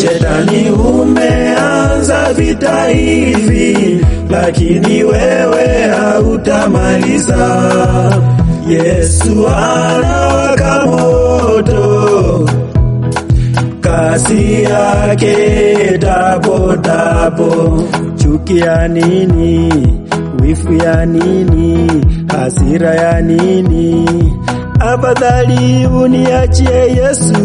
Shetani umeanza vita hivi, lakini wewe hautamaliza. Yesu anawaka moto, kasi yake tapo tapo. Chuki ya nini? Wifu ya nini? Hasira ya nini? Afadhali uniachie Yesu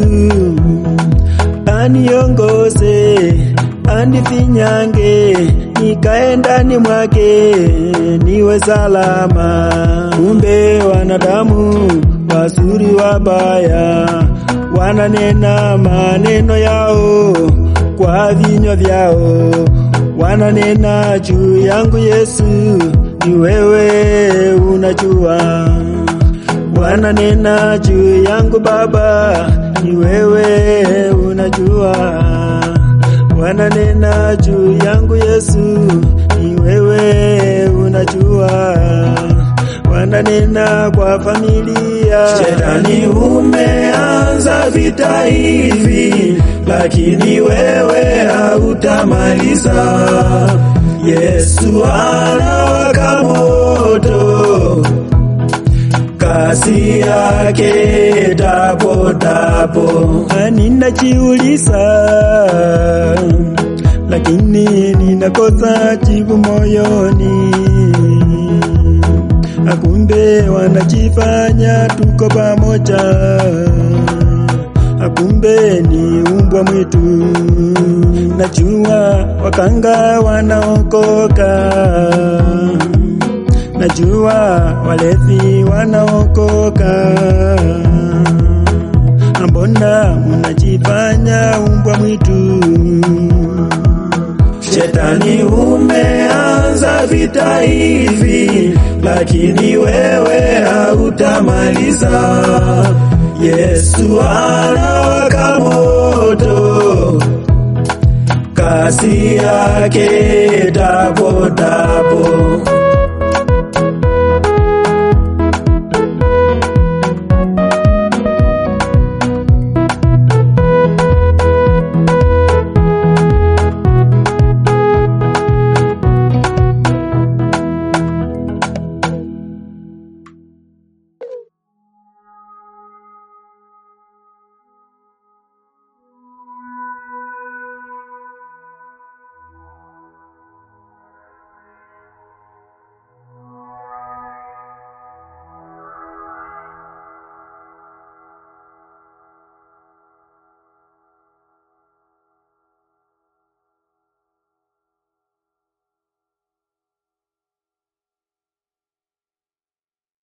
aniongoze, anifinyange, nikae ndani mwake, niwe salama. Kumbe wanadamu wazuri wabaya, wananena maneno yao kwa vinywa vyao, wananena juu yangu Yesu, ni wewe unajua wananena juu yangu Baba, ni wewe unajua. Wananena juu yangu Yesu, ni wewe unajua. Wananena kwa familia. Shetani umeanza vita hivi, lakini wewe hautamaliza. Yesu anawaka moto kasi yake tapo tapo. Ninajiuliza, lakini ninakosa jibu moyoni. Akumbe wanajifanya tuko pamoja, akumbe ni umbwa mwitu. Najua wakanga wanaokoka najua walevi wanaokoka. Mbona munajifanya umbwa mwitu? Shetani umeanza vita hivi, lakini wewe hautamaliza. Yesu anawaka moto, kasi yake tapo tapo.